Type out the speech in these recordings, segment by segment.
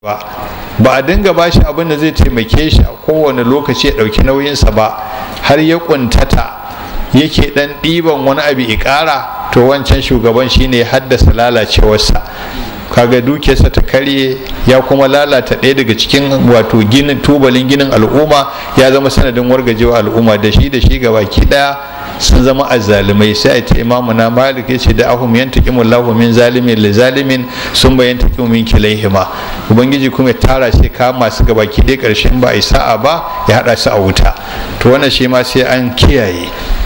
ba ba a dinga ba shi abin da zai taimake shi a kowane lokaci ya ɗauki nauyinsa ba har ya ƙuntata yake ɗan ɗiban wani abu ya ƙara to wancan shugaban shine ya haddasa lalacewarsa kaga dukiyarsa ta karye ya kuma lalata ɗaya daga cikin wato ginin tubalin ginin al'umma ya zama sanadin wargajewa al'umma da shi da shi gabaki ɗaya sun zama azzalumai sai a ta imamu na malik ya ce da ahum yantaqimu Allahu min zalimin li zalimin sun bayan taqimu min kilaihima ubangiji kuma ya tara shi ka masu gabaki ɗaya ƙarshen ba a yi sa'a ba ya haɗa su a wuta to wannan shi ma sai an kiyaye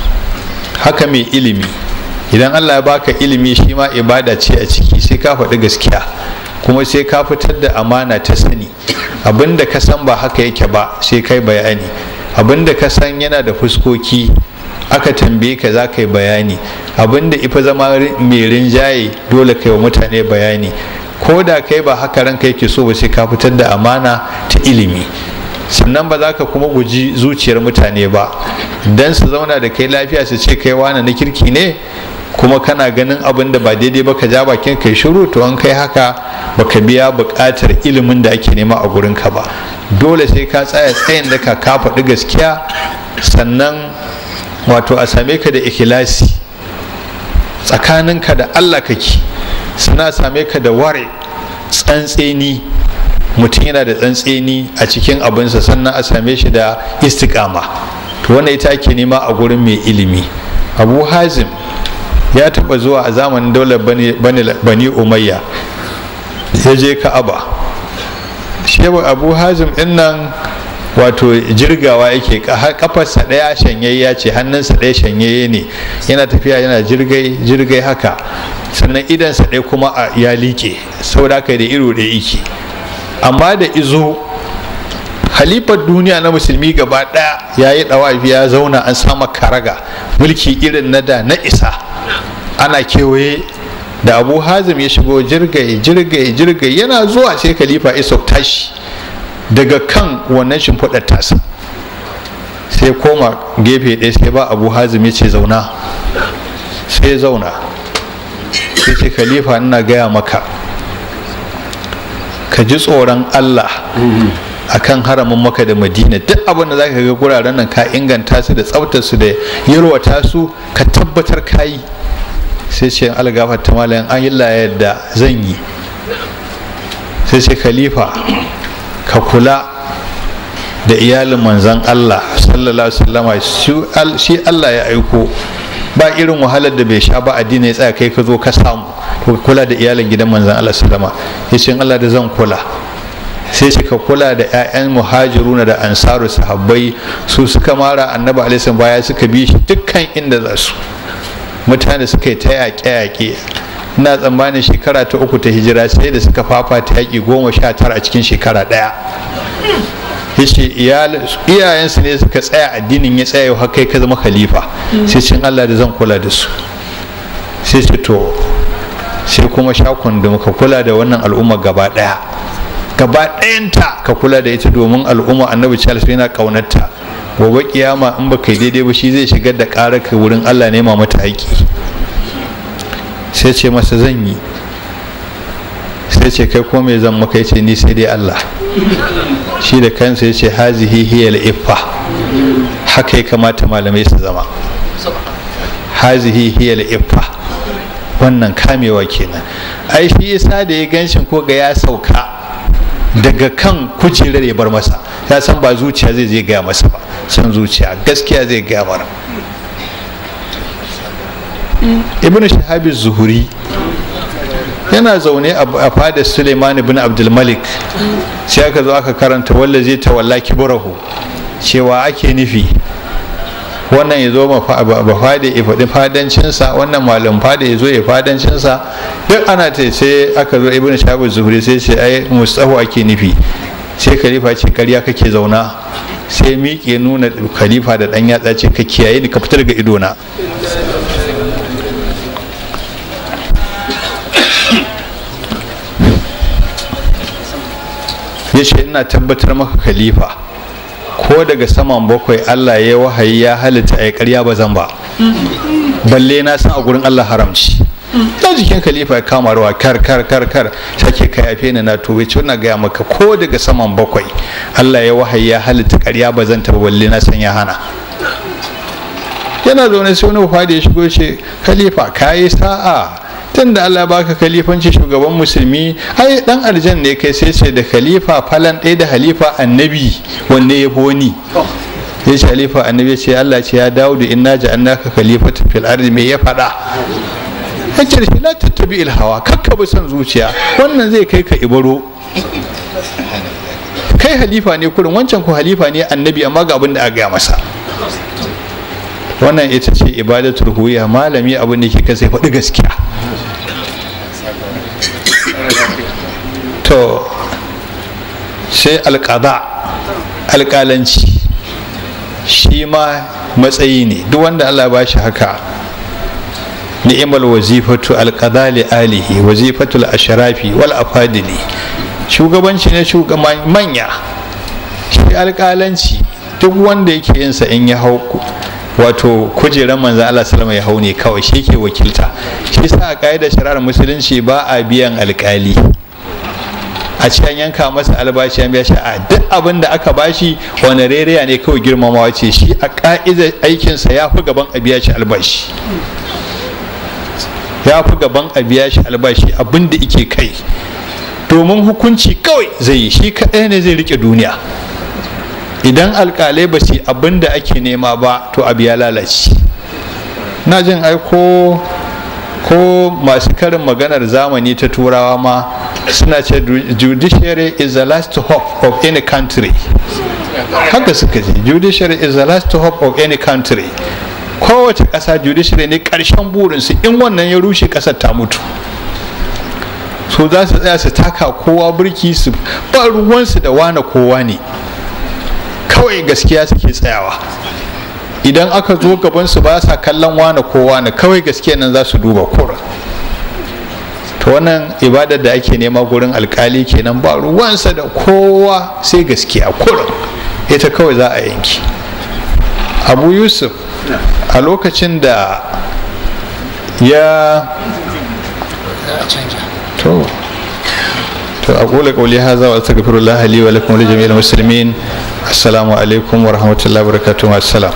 haka mai ilimi idan Allah ya baka ilimi shi ma ibada ce a ciki sai ka faɗi gaskiya kuma sai ka fitar da amana ta sani abinda ka san ba haka yake ba sai kai bayani abinda ka san yana da fuskoki aka tambaye ka za ka yi bayani abinda ifa zama mai rinjaye dole kai wa mutane bayani ko da kai ba haka ranka yake so ba sai ka fitar da amana ta ilimi sannan ba za ka kuma guji zuciyar mutane ba don su zauna da kai lafiya su ce kai wani na kirki ne kuma kana ganin abin da ba daidai ba ka ja bakin kai shiru to an kai haka baka biya buƙatar ilimin da ake nema a gurinka ba dole sai ka tsaya tsayin da ka ka faɗi gaskiya sannan wato a same ka da ikhlasi tsakaninka da allah kake suna same ka da ware tsantseni mutum yana da tsantseni a cikin abinsa sannan a same shi da istikama to wannan ita ake nema a gurin mai ilimi abu hazim ya taba zuwa a zamanin daular bani umayya ya je ka'aba shewa abu hazim din nan wato jirgawa yake kafarsa ɗaya shanyayya ce hannunsa ɗaya shanyayye ne yana tafiya yana jirgai jirgai haka sannan idansa ɗaya kuma ya liƙe saboda haka da iro ɗaya yake amma da izo halifar duniya na musulmi gaba ɗaya ya yi ɗawafi ya zauna an sama karaga mulki irin na da na isa ana kewaye da abu hazim ya shigo jirgai jirgai jirgai yana zuwa sai khalifa iso tashi daga kan wannan shimfiɗar tasa sai koma gefe ɗaya sai ba abu hazim ya ce zauna sai ya zauna sai ce khalifa ina gaya maka ka ji tsoron allah akan haramin maka da madina duk abin da zaka ga guraren nan ka inganta su da tsaftar su da yalwata su ka tabbatar ka yi sai ce algafar ta malayan an yi yadda zan yi sai ce khalifa ka kula da iyalin manzan Allah sallallahu alaihi wasallama shi Allah ya aiko ba irin wahalar da bai sha ba addini ya tsaya kai ka zo ka samu to kula da iyalin gidan manzan Allah sallama ya ce Allah da zan kula sai suka kula da 'ya'yan muhajiruna da ansaru sahabbai su suka mara annabi alaihi baya suka bi shi dukkan inda za su mutane suka yi ta yaƙe-yaƙe ina tsammanin shekara ta uku ta hijira sai da suka fafata yaƙi goma sha tara a cikin shekara ɗaya yace iyayensu ne suka tsaya addinin ya tsaya har kai ka zama khalifa sai cin Allah da zan kula da su sai ce to sai kuma shakun da muka kula da wannan al'umma gaba ɗaya gaba ɗayanta ka kula da ita domin al'umma annabi charles yana ƙaunarta gobe kiyama in baka yi daidai ba shi zai shigar da ƙarar ka wurin allah nema mata haƙi sai ce masa zan yi sai ce kai ko me zan maka yace ni sai dai allah shi da kansa yace hazihi hiya iffa haka ya kamata malamai su zama hazihi hiya iffa wannan kamewa kenan ai shi yasa da ya ganshin ko ga ya sauka daga kan kujerar ya bar masa ya san ba zuciya zai zai gaya masa ba san zuciya gaskiya zai gaya mara ibn shahabi zuhuri yana zaune a fadar suleiman ibn abdulmalik sai aka zo aka karanta walla zai tawalla kiburahu cewa ake nufi wannan ya zo ba fada ya faɗi fadancinsa wannan malam fada ya zo ya fadancinsa duk ana ta sai aka zo ibn shabu zuhuri sai ce ai mustahu ake nufi sai khalifa ce karya kake zauna sai miƙe nuna khalifa da ɗan yatsa ce ka kiyaye ni ka fitar ga idona ya ce ina tabbatar maka khalifa ko daga saman bakwai Allah ya wahayi ya halitta a karya ba zan ba balle na san a gurin Allah haramci na jikin khalifa ya kama rawa kar kar kar kar sake ka yafe ni na tobe ce wannan gaya maka ko daga saman bakwai Allah ya wahayi ya halitta ƙarya ba zan taɓa balle na san ya hana yana zaune sai wani fadi ya shigo ce khalifa kayi sa'a tun da Allah baka khalifanci shugaban musulmi ai dan aljan ne kai sai ce da khalifa falan ɗaya da halifa annabi wanne ya fi wani ya ce halifa annabi ce Allah ce ya dawo da inna ja'annaka khalifatu fil ardi me ya faɗa yace shi la tattabi il hawa kakka bi son zuciya wannan zai kai ka ibaro kai halifa ne kurin wancan ko halifa ne annabi amma ga abin da aka gaya masa wannan ita ce ibadatul huya malami abin da ke kasai faɗi gaskiya to sai alƙada alƙalanci shi ma matsayi ne duk wanda allah ba shi haka ni'imal wazifatu alƙada li alihi wazifatul asharafi wal afadili shugabanci ne shugaban manya shi alƙalanci duk wanda yake yinsa in ya hau wato kujerar manzan Allah salama ya hau ne kawai shi ke wakilta shi sa a ƙa'idar shari'ar musulunci ba a biyan alƙali a cikin yanka masa albashi an biya shi a duk abin da aka bashi wani rereya ne kawai girmamawa ce shi a ƙa'idar aikinsa ya fi gaban a biya shi albashi ya fi gaban a biya shi albashi abin da ike kai domin hukunci kawai zai yi shi kaɗai ne zai rike duniya idan alkalai ba su abin da ake nema ba to abu ya lalace na jin ai ko ko masu karin maganar zamani ta turawa ma suna ce judiciary is the last hope of any country haka suka ce judiciary is the last hope of any country kowace ƙasa judiciary ne ƙarshen burinsu in wannan ya rushe ƙasar ta mutu so za su tsaya su taka kowa birki su ba ruwansu da wane kowa ne kawai gaskiya suke tsayawa idan aka zo gabansu ba sa kallon wane kowa ne kawai gaskiya nan za su duba kura to wannan ibadar da ake nema gurin alkali kenan ba ruwansa da kowa sai gaskiya kurin ita kawai za a yanki abu yusuf a lokacin da ya to to aqulu qawli hadha wa astaghfirullah li wa lakum wa li jami'il muslimin assalamu alaikum wa rahmatullahi wa barakatuh assalam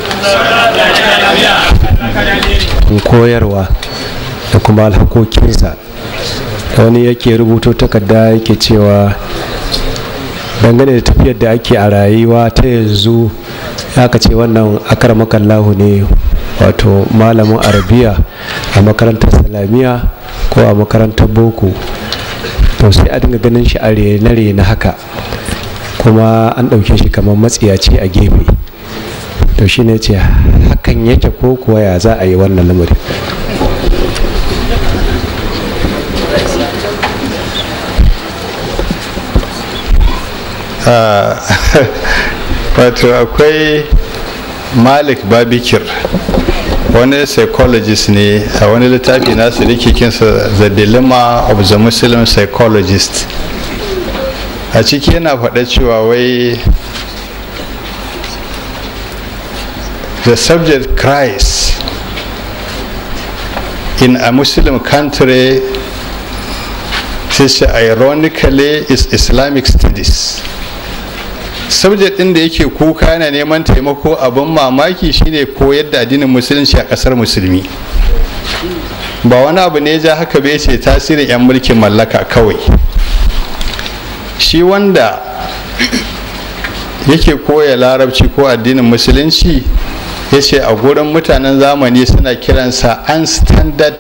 koyarwa da kuma alhakokinsa wani yake rubuto takarda yake cewa dangane da tafiyar da ake a rayuwa ta yanzu ya ce wannan akarmakallahu ne wato malamin arabiya a makarantar salamiya ko a makarantar boko to sai a dinga ganin shi a rene na haka kuma an ɗauke shi kamar matsiyaci a gefe to shi ne ce hakan yake ko kuwa ya za a yi wannan lamarin wato akwai malik babikir wani psychologist ne a wani littafi nasu da kinsa the dilemma of the muslim psychologist a ciki yana faɗa cewa wai the subject cries in a muslim country sai ironically is islamic studies subject ɗin da yake kuka yana neman taimako abin mamaki shine koyar da addinin musulunci a ƙasar musulmi ba wani abu ne ja haka bai ce tasirin 'yan mulkin mallaka kawai shi wanda yake koya larabci ko addinin musulunci ya ce a gurin mutanen zamani suna kiransa unstandard